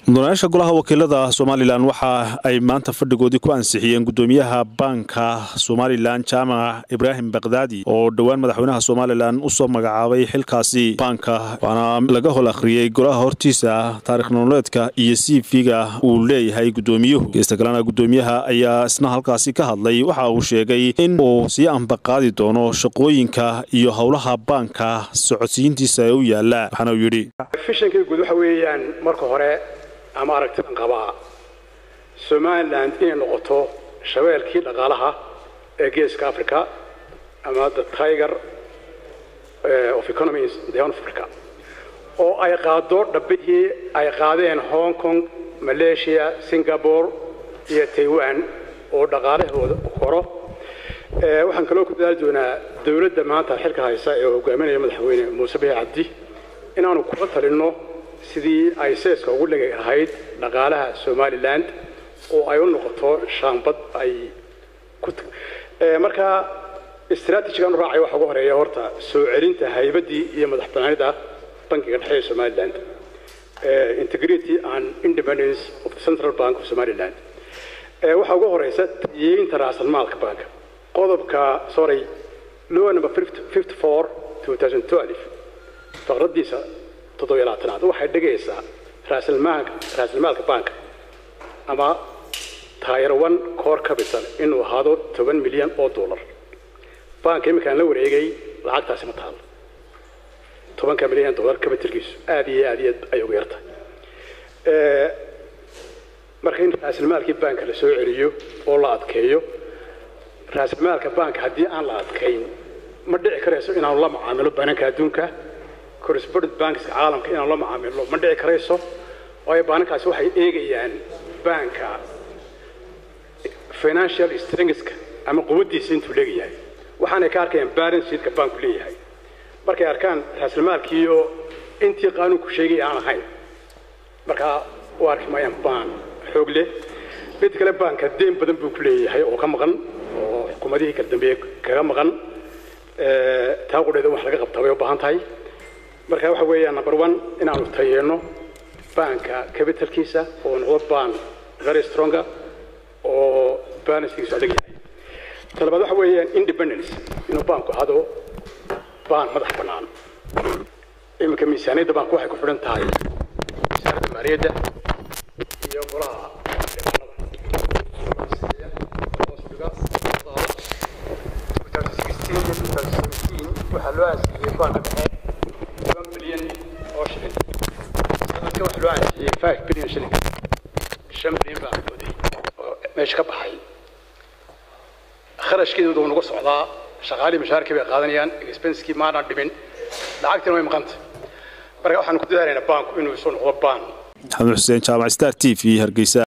mudanayaasha golaha wakiilada somalilan waxa ay maanta fadhigoodii ku ansixiyeen gudoomiyaha baanka somalilan jaamac ibraahim bakdaadi oo dhowaan madaxweynaha somalilan usoo magacaabay xilkaasi baanka waana laga hol akhriyey golaha hortiisa taarikh nololeedka iyo cv-ga uu leeyahay gudoomiyuhu geesta kalena gudoomiyaha ayaa isna halkaasi ka hadlay waxa uu sheegay in uu sii ambaqaadi doono shaqooyinka iyo howlaha baanka socodsiintiisa ee u yaala waxaana uu yidhi fishankii guud waxa weeyaan marka hore ama aragtidan qabaa somalilan inay noqoto shabeelkii dhaqaalaha ee geeska africa ama the tiger of economies the horn of africa oo ay qaado dhabbihii ay qaadeen hong kong malaysia singapore iyo taiwan oo dhaqaalahooda koro waxaan kaloo ku dadaali doonaa dowladda maanta xilka haysa ee hogaaminaya madaxweyne muuse bihi cabdi inaanu kula talinno sidii ay seeska ugu dhegi lahayd dhaqaalaha somalilan oo ay u noqoto shaambad ay ku markaa istraatijigan u raacay waxa ugu horeeya horta soo celinta haybaddii iyo madax banaanida bankiga dhexe ee somaliland integrity and independence of the central bank of somaliland waxaa ugu horeysa tayeynta raasalmaalka banka qodobka sorry law number 54 2012 faqradiisa toddobiyo labaatanaad waxay dhigaysaa raasilmaalka raasilmaalka banka ama taayar one core capital inuu ahaado toban milyan oo dollar banka iminkaan la wareegay lacagtaasi ma taalo tobanka milyan dollar capitalkiisu aad iyo aad iyo ay ugu yartahay marka in raasilmaalkii banka la soo celiyo oo la adkeeyo raasilmaalka banka haddii aan la adkayn ma dhici karayso inaanu la macaamilo bananka adduunka correspondent bankska caalamka inaan la macaamilo ma dhici karayso waayo baanankaasi waxay eegayaan banka financial strengthska ama quwaddiisa intuu leegayahay waxaanay ka arkayaan balance sheetka banku leeyahay markay arkaan raasilmaalkiiyo intii qaanuunku sheegay aan ahayn markaa u arki maayaan baan xoog leh mid kale baanka deen badan buu ku leeyahay oo ka maqan oo xukuumadihii kala dambeeye kaga maqan taa qudheeda wax laga qabtaa bay u baahan tahay marka waxa weeyaan number one inaanu tayeeno baanka capitalkiisa oo noqdo baan very stronga oo balancekiisu adag yahay talabaad waxa weeyaan independence inuu baanku ahado baan madax bannaan iminka miisaaniyadda baanku waxay ku xidhan tahay wasaaradda maaliyadda iyo golaha waxaa loo aansiiyey baanka dhexe bilyan oo shilin sanadka waxaa loo aansiiyey five bilyan shilin shan bilyan baa mooday oo meesha ka baxay kharashkeedu wuu nagu socdaa shaqaalii mashaarkii bay qaadanayaan expenskii maanaan dhimin lacagtina way maqanta marka waxaan ku dadaalaynaa baanku inuu isu noqdo baan maxamed xuseen jaamac star t v hargeysa